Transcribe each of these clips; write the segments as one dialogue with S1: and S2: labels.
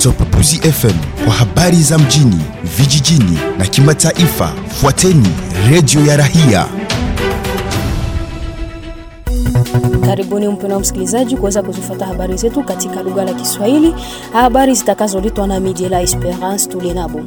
S1: za Upapuzi FM kwa habari za mjini, vijijini na kimataifa. Fuateni redio ya Rahia.
S2: Karibuni mpendwa msikilizaji kuweza kuzifuata habari zetu katika lugha la Kiswahili, habari zitakazoletwa na Media la Esperance Tulenabo.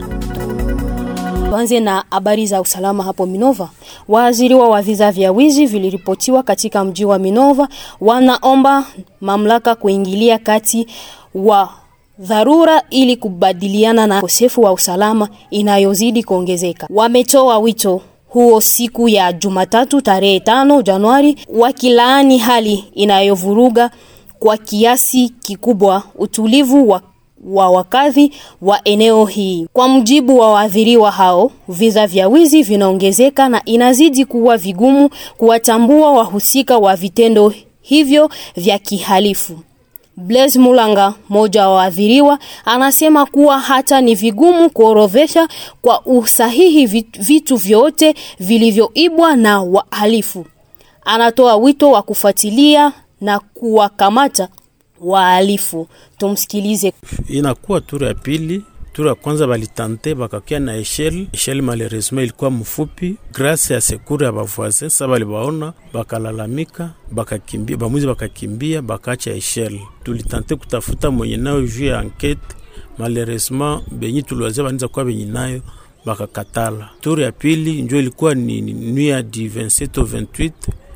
S2: Tuanze na habari za usalama hapo Minova. Waaziriwa wa visa vya wizi viliripotiwa katika mji wa Minova, wanaomba mamlaka kuingilia kati wa dharura ili kubadiliana na ukosefu wa usalama inayozidi kuongezeka. Wametoa wito huo siku ya Jumatatu tarehe tano Januari, wakilaani hali inayovuruga kwa kiasi kikubwa utulivu wa wa wakazi wa eneo hii. Kwa mujibu wa waathiriwa hao, visa vya wizi vinaongezeka na inazidi kuwa vigumu kuwatambua wahusika wa vitendo hivyo vya kihalifu. Blaise Mulanga, mmoja wa waathiriwa, anasema kuwa hata ni vigumu kuorodhesha kwa usahihi vitu vyote vilivyoibwa na wahalifu. Anatoa wito wa kufuatilia na kuwakamata wahalifu. Tumsikilize.
S3: Inakuwa turu ya pili. Turu ya kwanza balitante bakakia na eshele eshele, malheureusement ilikuwa mfupi. Grâce ya sekuru ya bavoisin sa balibaona bakalalamika, bakakimbia bamwizi, bakakimbia bakacha eshele. Tulitante kutafuta mwenye nayo juu ya enquete, malheureusement benyi tuliwazia baniza kuwa benye nayo bakakatala. Turu ya pili njo ilikuwa ni nuit ya di 27 au 28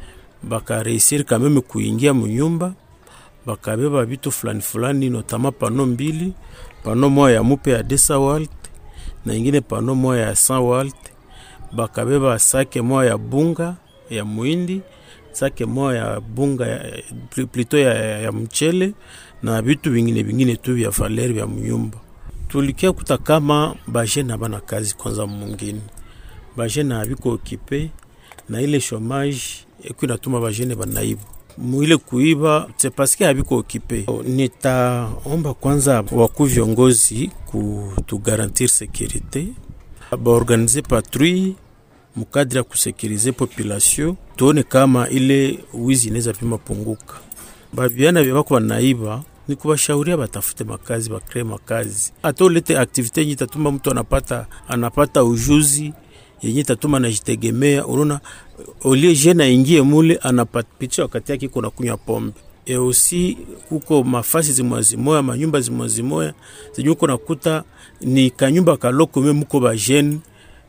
S3: bakareisir kameme kuingia munyumba bakabeba bitu fulani fulani, notama pano mbili, pano moya ya mupe ya 200 walt na ingine pano moya ya 100 walt. Bakabeba sake moya ya bunga ya muindi, sake moya ya bunga ya, plito ya, ya, ya mchele na bitu vingine vingine tu vya valeri vya munyumba. Tulikia kuta kama bajene abana kazi kwanza, mungini bajene abiko okipe na ile chomage eku inatuma bajene banaibu mwile kuiba se paske habiko okipe. Nitaomba kwanza waku viongozi kutugarantir sekirite, baorganize patrouille mukadiri ya kusekirize population, tuone kama ile wizi inaweza pima punguka. Babiana vya bako banaiba ni kubashauria batafute makazi, bakree makazi, hata ulete aktivite yenye itatuma mtu anapata anapata ujuzi yenye tatuma najitegemea. Unaona, olie jene aingie mule anapitia wakati yake kuna kunywa pombe e osi kuko mafasi zimwazimoya manyumba zimwazimoya zenye uko nakuta ni kanyumba kaloko me muko bajene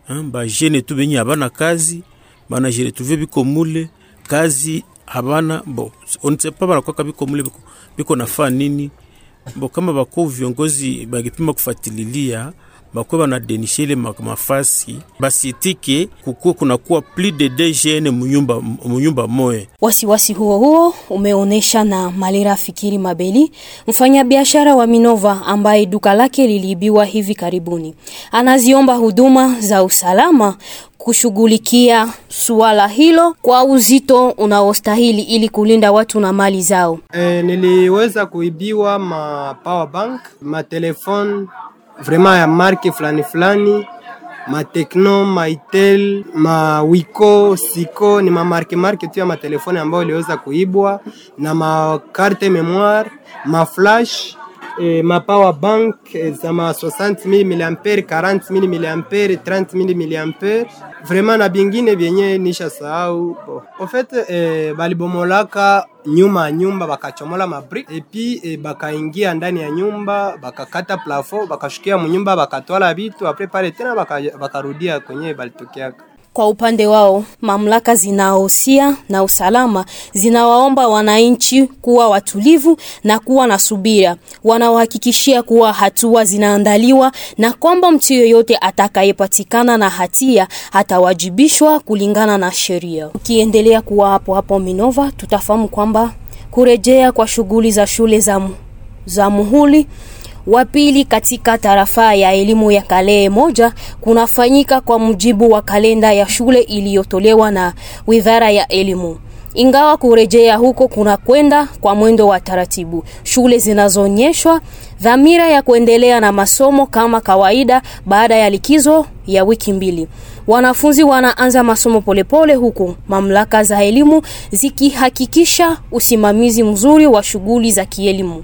S3: bajene tu benye abana kazi bana jere tuve biko mule kazi abana bo onsepa banakwaka biko mule biko, biko nafaa nini bo kama bako viongozi bagipima kufatililia bakwe banadenisha ile mafasi basitike kukuwa kunakuwa plus de DGN munyumba, munyumba moye.
S2: Wasiwasi huo huo umeonesha na Malira Fikiri Mabeli, mfanyabiashara wa Minova ambaye duka lake liliibiwa hivi karibuni. Anaziomba huduma za usalama kushughulikia suala hilo kwa uzito unaostahili ili kulinda watu na mali zao.
S4: E, niliweza kuibiwa ma power bank, ma telefone vraiment ya marke fulani fulani, Matekno, Maitel, Mawiko, Siko ni mamarke marke tu ya matelefoni ambayo iliweza kuibwa na makarte memoire, maflash E, ma power bank e, za ma 60000 mAh 40000 mAh 30000 mAh vraiment na bingine vyenye nisha sahau bo. En fait e, balibomolaka nyuma ya nyumba bakachomola mabrik epi e, bakaingia ndani ya nyumba bakakata plafond bakashukia munyumba bakatwala vitu apres pale tena bakarudia baka kwenye balitokeaka.
S2: Kwa upande wao, mamlaka zinaohusia na usalama zinawaomba wananchi kuwa watulivu na kuwa na subira. Wanawahakikishia kuwa hatua zinaandaliwa na kwamba mtu yeyote atakayepatikana na hatia atawajibishwa kulingana na sheria. Ukiendelea kuwa hapo hapo Minova, tutafahamu kwamba kurejea kwa shughuli za shule za, za muhuli wa pili katika tarafa ya elimu ya Kalehe moja kunafanyika kwa mujibu wa kalenda ya shule iliyotolewa na Wizara ya Elimu. Ingawa kurejea huko kuna kwenda kwa mwendo wa taratibu, shule zinazoonyeshwa dhamira ya kuendelea na masomo kama kawaida baada ya likizo ya wiki mbili. Wanafunzi wanaanza masomo polepole huku mamlaka za elimu zikihakikisha usimamizi mzuri wa shughuli za kielimu.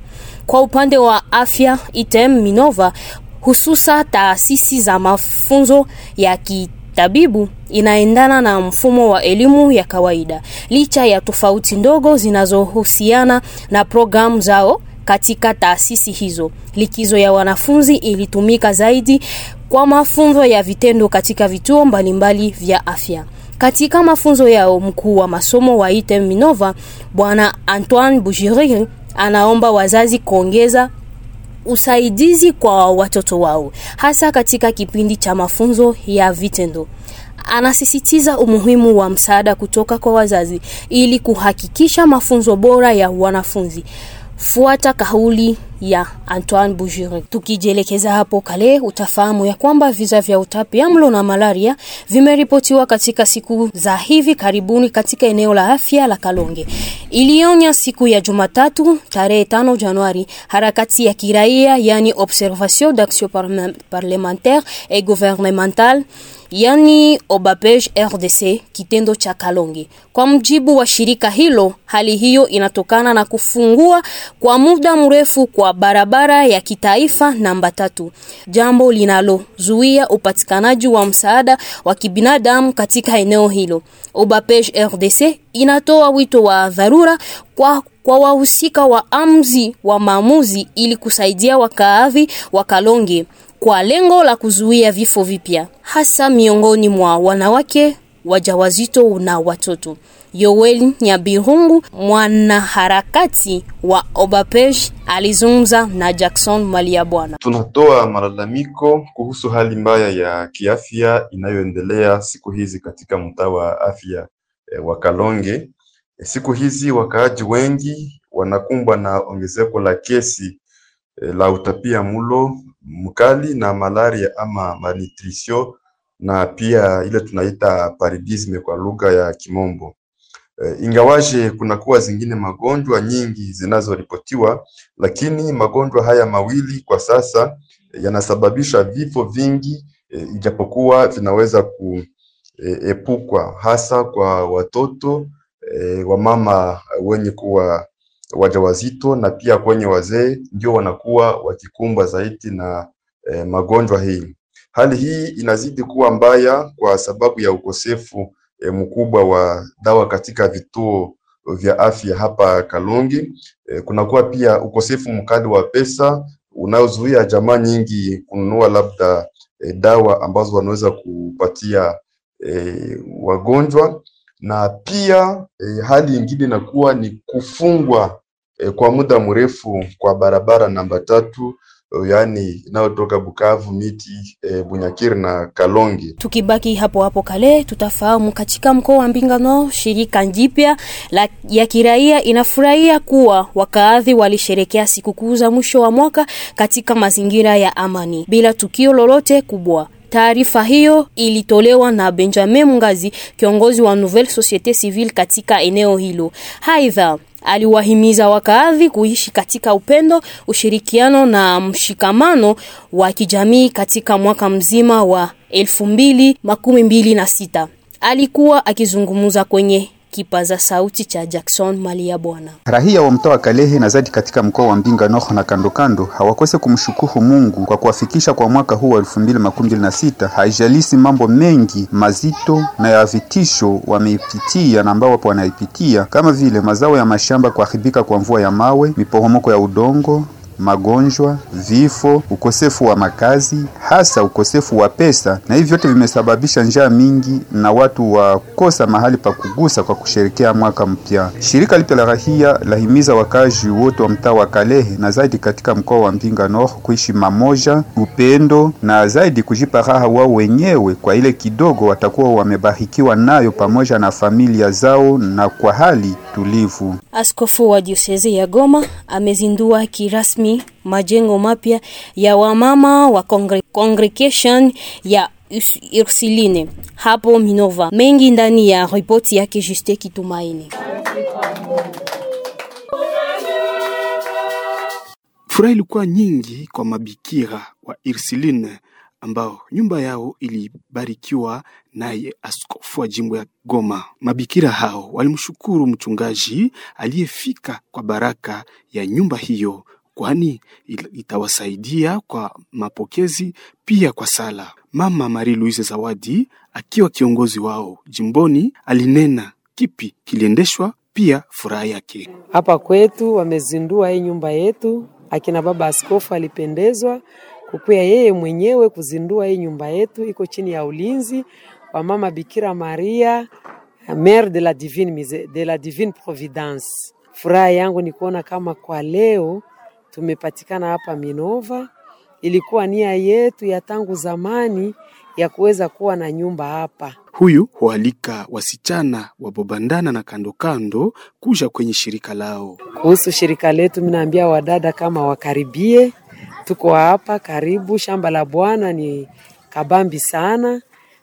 S2: Kwa upande wa afya, ITEM Minova hususa taasisi za mafunzo ya kitabibu inaendana na mfumo wa elimu ya kawaida, licha ya tofauti ndogo zinazohusiana na programu zao katika taasisi hizo. Likizo ya wanafunzi ilitumika zaidi kwa mafunzo ya vitendo katika vituo mbalimbali vya afya. Katika mafunzo yao, mkuu wa masomo wa ITEM Minova Bwana Antoine Bujiriri anaomba wazazi kuongeza usaidizi kwa watoto wao hasa katika kipindi cha mafunzo ya vitendo. Anasisitiza umuhimu wa msaada kutoka kwa wazazi ili kuhakikisha mafunzo bora ya wanafunzi. Fuata kauli ya Antoine Bujiri. Tukijielekeza hapo Kale, utafahamu ya kwamba visa vya utapiamlo na malaria vimeripotiwa katika siku za hivi karibuni katika eneo la afya la Kalonge. Ilionya siku ya Jumatatu tarehe 5 Januari harakati ya kiraia yani Observation d'Action Parlementaire et Gouvernementale yani Obapej RDC kitendo cha Kalonge. Kwa mjibu wa shirika hilo, hali hiyo inatokana na kufungua kwa muda mrefu kwa barabara ya kitaifa namba tatu, jambo linalozuia upatikanaji wa msaada wa kibinadamu katika eneo hilo. Obapej RDC inatoa wito wa dharura kwa kwa wahusika wa amzi wa maamuzi ili kusaidia wakaazi wa Kalonge kwa lengo la kuzuia vifo vipya hasa miongoni mwa wanawake wajawazito na watoto. Yoel Nyabirungu, mwanaharakati wa Obapej, alizungumza na Jackson Maliabwana.
S5: Tunatoa malalamiko kuhusu hali mbaya ya kiafya inayoendelea siku hizi katika mtaa wa afya e, wa Kalonge. E, siku hizi wakaaji wengi wanakumbwa na ongezeko la kesi e, la utapia mulo mkali na malaria ama malnutrition na pia ile tunaita paludisme kwa lugha ya Kimombo. E, ingawaje kunakuwa zingine magonjwa nyingi zinazoripotiwa, lakini magonjwa haya mawili kwa sasa e, yanasababisha vifo vingi e, ijapokuwa vinaweza kuepukwa hasa kwa watoto e, wamama wenye kuwa wajawazito na pia kwenye wazee ndio wanakuwa wakikumbwa zaidi na e, magonjwa hii. Hali hii inazidi kuwa mbaya kwa sababu ya ukosefu e, mkubwa wa dawa katika vituo vya afya hapa Kalonge. E, kunakuwa pia ukosefu mkali wa pesa unaozuia jamaa nyingi kununua labda e, dawa ambazo wanaweza kupatia e, wagonjwa na pia e, hali ingine inakuwa ni kufungwa e, kwa muda mrefu kwa barabara namba tatu yaani inayotoka Bukavu, Miti, e, Bunyakiri na Kalonge.
S2: Tukibaki hapo hapo Kale, tutafahamu katika mkoa wa Mbingano, shirika jipya la ya kiraia inafurahia kuwa wakaadhi walisherekea sikukuu za mwisho wa mwaka katika mazingira ya amani bila tukio lolote kubwa. Taarifa hiyo ilitolewa na Benjamin Mungazi, kiongozi wa Nouvelle Societe Civile katika eneo hilo. Aidha, aliwahimiza wakaadhi kuishi katika upendo, ushirikiano na mshikamano wa kijamii katika mwaka mzima wa elfu mbili makumi mbili na sita. Alikuwa akizungumza kwenye kipaza sauti cha Jackson Malia Bwana.
S6: Rahia wa mtaa wa Kalehe na zaidi katika mkoa wa Mbinga North na kando kando hawakose kumshukuru Mungu kwa kuwafikisha kwa mwaka huu wa 2026 haijalisi mambo mengi mazito na ya vitisho wameipitia na ambao wapo wanaipitia kama vile mazao ya mashamba kuharibika kwa mvua ya mawe, miporomoko ya udongo magonjwa, vifo, ukosefu wa makazi, hasa ukosefu wa pesa, na hivi vyote vimesababisha njaa mingi na watu wakosa mahali pa kugusa kwa kusherekea mwaka mpya. Shirika lipya la rahia lahimiza wakazi wote wa mtaa wa Kalehe na zaidi katika mkoa wa Mbinga North kuishi mamoja, upendo na zaidi kujipa raha wao wenyewe kwa ile kidogo watakuwa wamebarikiwa nayo pamoja na familia zao na kwa hali tulivu.
S2: Askofu wa diosezi ya Goma amezindua kirasmi majengo mapya ya wamama wa congre congregation ya Ursuline hapo Minova. Mengi ndani ya ripoti yake Juste Kitumaini.
S7: Furaha ilikuwa nyingi kwa mabikira wa Ursuline ambao nyumba yao ilibarikiwa naye askofu wa jimbo ya Goma. Mabikira hao walimshukuru mchungaji aliyefika kwa baraka ya nyumba hiyo kwani itawasaidia kwa mapokezi pia kwa sala. Mama Marie Louise Zawadi akiwa kiongozi wao jimboni alinena kipi kiliendeshwa pia furaha yake.
S8: Hapa kwetu wamezindua hii nyumba yetu, akina baba askofu alipendezwa kukuya yeye mwenyewe kuzindua hii nyumba yetu, iko chini ya ulinzi wa mama Bikira Maria Mère de la Divine, de la Divine Providence. Furaha yangu ni kuona kama kwa leo tumepatikana hapa Minova. Ilikuwa nia yetu ya tangu zamani ya kuweza kuwa na nyumba hapa.
S7: Huyu hualika wasichana wa Bobandana na kando kando kuja kwenye shirika lao.
S8: Kuhusu shirika letu, minaambia wadada kama wakaribie, tuko hapa karibu. Shamba la Bwana ni kabambi sana,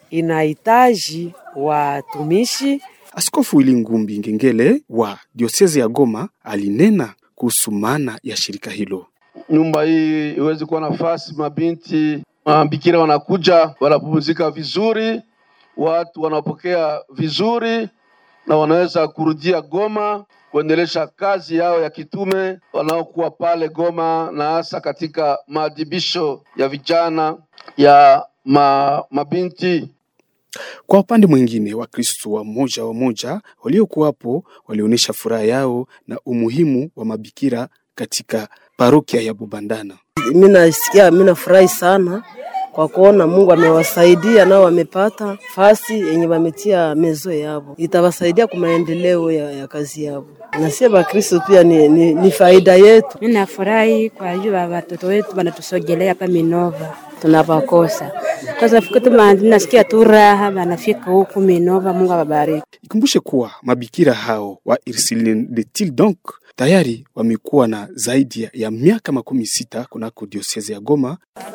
S8: inahitaji watumishi.
S7: Askofu Wili Ngumbi Ngengele wa diosezi ya Goma alinena kuhusu maana ya shirika hilo.
S9: Nyumba hii iweze kuwa nafasi, mabinti mabikira wanakuja wanapumzika vizuri, watu wanapokea vizuri, na wanaweza kurudia Goma kuendelesha kazi yao ya kitume wanaokuwa pale Goma, na hasa katika maadhibisho ya vijana ya ma, mabinti
S7: Kwa upande mwingine, Wakristo wa moja wa moja waliokuwapo walionyesha furaha yao na umuhimu wa mabikira katika parokia ya Bubandana.
S10: Mimi nasikia, mimi nafurahi sana kwa kuona Mungu amewasaidia nao wamepata fasi yenye wametia mezo yao, itawasaidia kwa maendeleo ya, ya kazi yao. Na sie Bakristo pia ni, ni, ni faida yetu.
S11: Mimi nafurahi kwa hiyo watoto wetu wanatusogelea hapa Minova, tunapakosa sasa fikiri nasikia tu raha, wanafika huku Minova. Mungu awabariki.
S7: Ikumbushe kuwa mabikira hao wa Ursuline de Til donc tayari wamekuwa na zaidi ya- ya miaka makumi sita kunako diosezi ya Goma.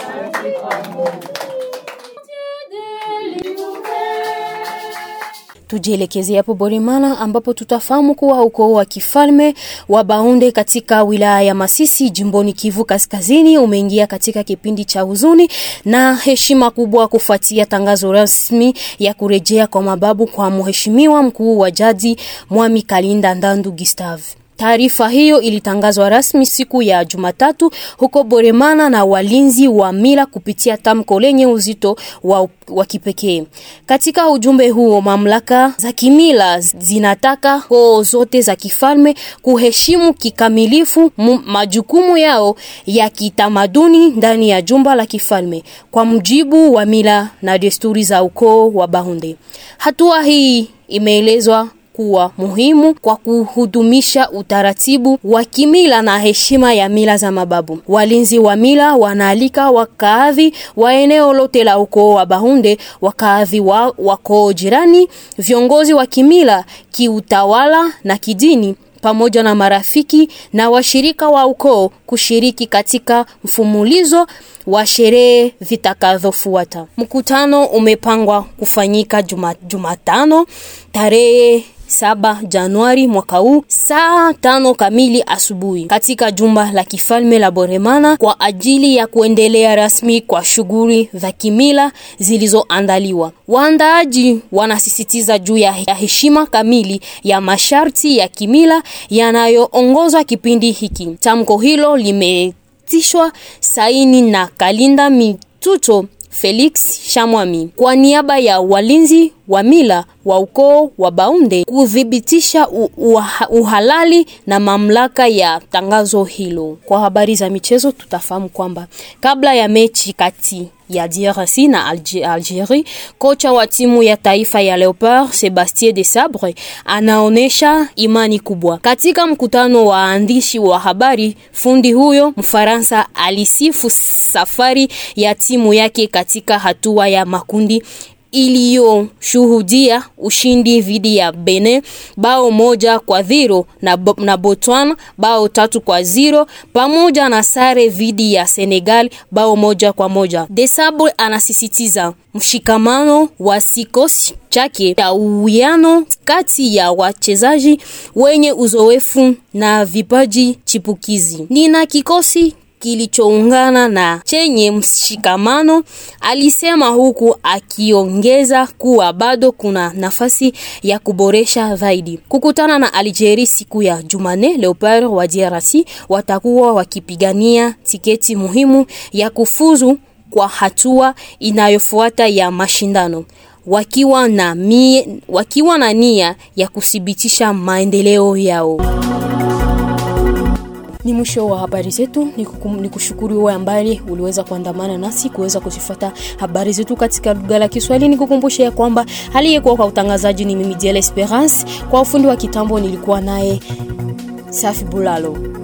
S2: Tujielekezea hapo Borimana ambapo tutafahamu kuwa ukoo wa kifalme wa Baunde katika wilaya ya Masisi jimboni Kivu Kaskazini umeingia katika kipindi cha huzuni na heshima kubwa kufuatia tangazo rasmi ya kurejea kwa mababu kwa mheshimiwa mkuu wa jadi Mwami Kalinda Ndandu Gustave. Taarifa hiyo ilitangazwa rasmi siku ya Jumatatu huko Boremana na walinzi wa mila kupitia tamko lenye uzito wa, wa kipekee. Katika ujumbe huo, mamlaka za kimila zinataka koo zote za kifalme kuheshimu kikamilifu mu- majukumu yao ya kitamaduni ndani ya jumba la kifalme kwa mujibu wa mila na desturi za ukoo wa Bahunde. Hatua hii imeelezwa kuwa muhimu kwa kuhudumisha utaratibu wa kimila na heshima ya mila za mababu. Walinzi wa mila wanaalika wakaadhi wa eneo lote la ukoo wa Bahunde, wakaadhi wa wakoo jirani, viongozi wa kimila, kiutawala na kidini pamoja na marafiki na washirika wa ukoo kushiriki katika mfumulizo wa sherehe vitakavyofuata. Mkutano umepangwa kufanyika juma, Jumatano tarehe saba Januari mwaka huu saa tano kamili asubuhi katika jumba la kifalme la Boremana kwa ajili ya kuendelea rasmi kwa shughuli za kimila zilizoandaliwa. Waandaaji wanasisitiza juu ya ya heshima kamili ya masharti ya kimila yanayoongoza kipindi hiki. Tamko hilo limetishwa saini na Kalinda Mituto Felix Shamwami kwa niaba ya walinzi wa mila wa ukoo wa Baunde kuthibitisha u- uha- uhalali na mamlaka ya tangazo hilo. Kwa habari za michezo, tutafahamu kwamba kabla ya mechi kati ya DRC na Alge- Algerie, kocha wa timu ya taifa ya Leopard Sebastien de Sabre anaonesha imani kubwa. Katika mkutano wa waandishi wa habari, fundi huyo Mfaransa alisifu safari ya timu yake katika hatua ya makundi iliyoshuhudia ushindi dhidi ya Benin bao moja kwa zero na, Bo- na Botswana bao tatu kwa zero pamoja na sare dhidi ya Senegal bao moja kwa moja. Desabre anasisitiza mshikamano wa kikosi chake ya uwiano kati ya wachezaji wenye uzoefu na vipaji chipukizi. Nina kikosi kilichoungana na chenye mshikamano, alisema huku akiongeza kuwa bado kuna nafasi ya kuboresha zaidi. Kukutana na Algeria siku ya Jumanne, Leopard wa DRC watakuwa wakipigania tiketi muhimu ya kufuzu kwa hatua inayofuata ya mashindano wakiwa na, mie, wakiwa na nia ya kuthibitisha maendeleo yao. Ni mwisho wa habari zetu. Ni kushukuru wewe ambaye uliweza kuandamana nasi kuweza kuzifuata habari zetu katika lugha la Kiswahili. Nikukumbushe ya kwamba aliyekuwa kwa utangazaji ni mimi Diel Esperance, kwa ufundi wa kitambo nilikuwa naye Safi Bulalo.